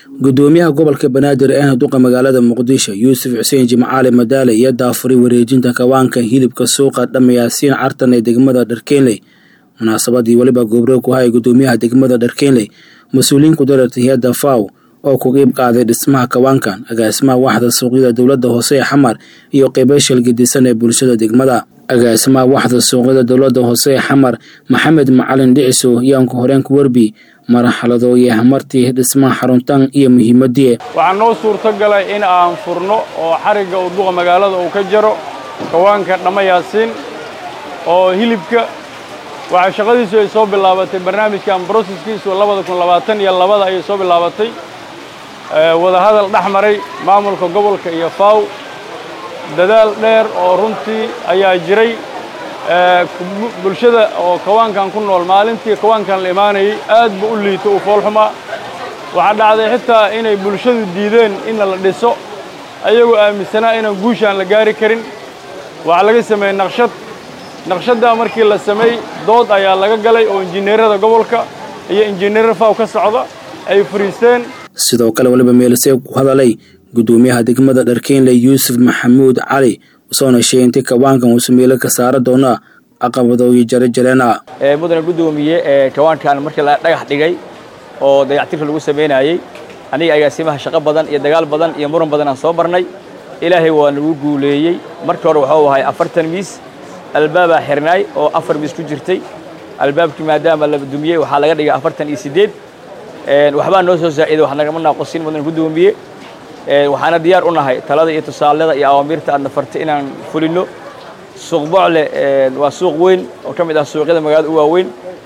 gudoomiyaha gobolka banaadir ee duqa magaalada muqdisho yuusuf xuseen jimcaali madaale iyo daafuray wareejinta kawaanka hilibka suuqa dhamayaasiin cartan ee degmada dharkeenley munaasabadii weliba goobroog ku haya gudoomiyaha degmada dharkeenley mas-uuliyiin ku dareertay hay-adda faw oo ku qiib qaaday dhismaha kawaankan agaasimaha waxda suuqyada dowladda hoose ee xamar iyo qeybashal gedisan ee bulshada degmada agaasimaha waxda suuqyada dowladda hoose ee xamar maxamed macalin dhiciso yaanku horeenku werbi marxalado iyo hamartii dhismaha xaruntan iyo muhiimadii waxaa noo suurto galay in aan furno oo xarigga uu duqa magaalada uu ka jaro kawaanka dhammayaasiin oo hilibka waxaa shaqadiisu ay soo bilaabatay barnaamijkan broseskiisu labada kun labaatan iyo labada ayay soo bilaabatay wadahadal dhex maray maamulka gobolka iyo faw dadaal dheer oo runtii ayaa jiray bulshada oo kawaankan ku nool maalintii kawaankan la imaanayay aad bu u liito uu foolxumaa waxaa dhacday xitaa inay bulshadu diideen inna la dhiso ayagoo aaminsanaa inaan guushaan la gaari karin waxaa laga sameeyey naqshad naqshaddaa markii la sameey dood ayaa laga galay oo injineerada gobolka iyo injineer faw ka socda ay fariisteen sidoo kale waliba meelisee ku hadalay gudoomiyaha degmada dharkeenley yuusuf maxamuud cali usoona sheegay intii kawaankan uusu meelo ka saara doona caqabadooyo jarejareena mudane guddoomiye kawaankan markii la dhagax dhigay oo dayactirka lagu samaynayey aniga agaasimaha shaqo badan iyo dagaal badan iyo muran badan aan soo marnay ilaahay waa nagu guuleeyey markii hore waxuu ahay afartan miis albaabaa xirnaay oo afar miis ku jirtay albaabkii maadaama la dumiyey waxaa laga dhigay afartan iyo siddeed waxbaa noo soo zaa'iday wax nagama naaqosin mudane guddoomiye waxaana diyaar u nahay talada iyo tusaalada iyo awaamiirta aadna fartay inaan fulinno suuq bocle waa suuq weyn oo ka mid ah suuqyada magaalada u waaweyn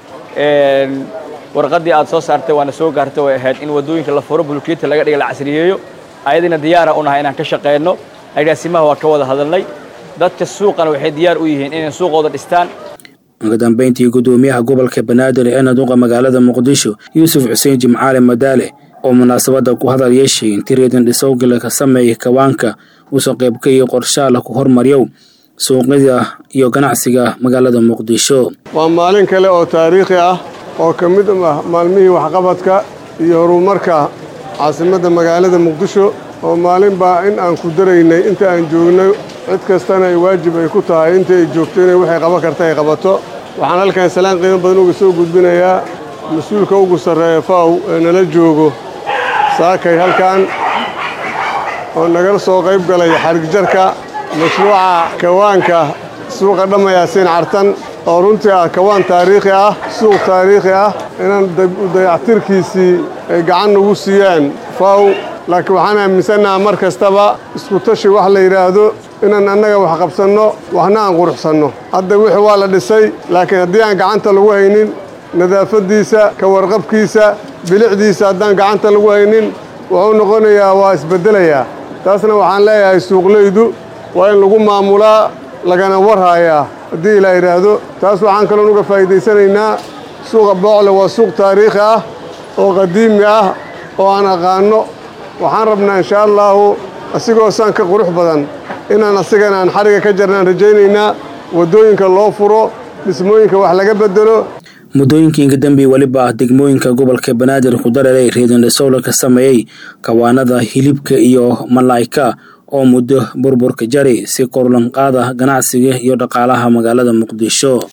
warqaddii aad soo saartay waana soo gaartay way ahayd in waddooyinka la furo bulkeeta laga dhiga la casriyeeyo ayadiina diyaara u nahay inaan ka shaqeyno agaasimaha waa ka wada hadalnay dadka suuqana waxay diyaar u yihiin inay suuqooda dhistaan ugu dambayntii gudoomiyaha gobolka banaadir ee naduqa magaalada muqdisho yuusuf xuseen jimcaali madaale oo munaasabadda ku hadal yeeshay intii reedan dhisowgala ka sameeyay kawaanka uusoo qaybka iyo qorshaala ku hormaryow suuqyada iyo ganacsiga magaalada muqdisho waa maalin kale oo taariikhi ah oo ka mid ah maalmihii waxqabadka iyo horumarka caasimadda magaalada muqdisho oo maalin baa in aan ku daraynay inta aan joogno cid kastana ay waajib ay ku tahay inta ay joogto inay waxay qaban karta ay qabato waxaan halkan salaan qiimo badan uga soo gudbinayaa mas-uulka ugu sarreeya faw ee nala joogo saakay halkan oo nagala soo qayb galay xarigjarka mashruuca kawaanka suuqa dhammayaasiin cartan oo runtii ah kawaan taariikhi ah suuq taariikhi ah inaan dayactirkiisii ay gacan nagu siiyaan faw laakiin waxaan aaminsannaha mar kastaba iskutashi wax la yidhaahdo inaan annaga wax qabsanno waxna aan quruxsanno hadda wixii waa la dhisay laakiin haddii aan gacanta lagu haynin nadaafaddiisa ka warqabkiisa bilicdiisa haddaan gacanta lagu haynin wuxuu noqonayaa waa isbeddelayaa taasna waxaan leeyahay suuqlaydu waa in lagu maamulaa lagana warhaayaa haddii ilaa yidhaahdo taas waxaan kaloon uga faa'iidaysanaynaa suuqa boocle waa suuq taariikhi ah oo qadiimi ah oo aan aqaanno waxaan rabnaa inshaa allaahu asigoo saan ka qurux badan inaan asigana aan xariga ka jarnaan rajaynaynaa waddooyinka loo furo dhismooyinka wax laga beddelo muddooyinkii inka dambe weliba degmooyinka gobolka banaadir ku dareeray reedandhasowla ka sameeyey kawaanada hilibka iyo malaayka oo muddo burburka jari si korlanqaada ganacsiga iyo dhaqaalaha magaalada muqdisho